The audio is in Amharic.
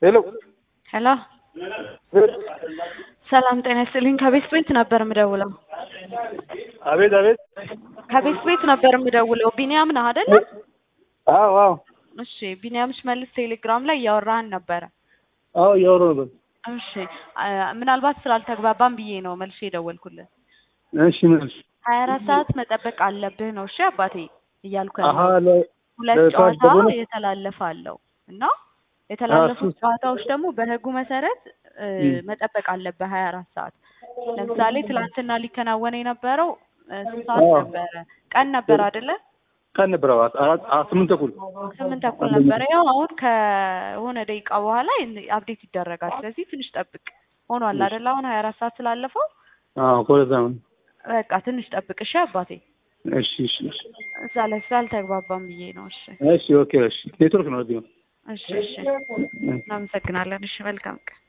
ሄሎ ሄሎ ሰላም ጤና ይስጥልኝ። ከቤት ቤት ነበር የምደውለው። አቤት አቤት። ከቤት ቤት ነበር የምደውለው። ቢኒያም ነህ አይደለ? አዎ አዎ እሺ ቢኒያም ሽመልስ ቴሌግራም ላይ እያወራህን ነበረ። አዎ እያወራሁ ነበር። እሺ አ- ምናልባት ስላልተግባባን ብዬ ነው መልሼ የደወልኩልን። እሺ ምን አልሽ? ሀያ አራት ሰዓት መጠበቅ አለብህ ነው እሺ አባቴ እያልኩ አሀ ያለው። ለ- ሁለት ለሰዓት ጨዋታ ደግሞ ነው? የተላለፈ አለው እና የተላለፉት እሱ- ጨዋታዎች ደግሞ በህጉ መሰረት እ, እም። መጠበቅ አለበት ሀያ አራት ሰዓት። ለምሳሌ ትላንትና ሊከናወን የነበረው እ, ስንት ሰዓት አዎ። ነበረ? ቀን ነበር አይደለ? ቀን ነበረ አራት አራት አ- ስምንት ተኩል ስምንት ተኩል ነበረ። ያው አሁን ከሆነ ደቂቃ በኋላ አፕዴት ይደረጋል። ስለዚህ ትንሽ ጠብቅ። ሆኗል አይደለ? አሁን ሀያ አራት ሰዓት ስላለፈው አዎ ኮለዛ ነው። በቃ ትንሽ ጠብቅ እሺ አባቴ። እሺ እሺ እሺ እዛ ላይ ስላልተግባባን ብዬ ነው። እሺ እሺ ኦኬ እሺ ኔትወርክ ነው እዚህ ነው። እሺ እሺ እናመሰግናለን። እሺ መልካም ቀን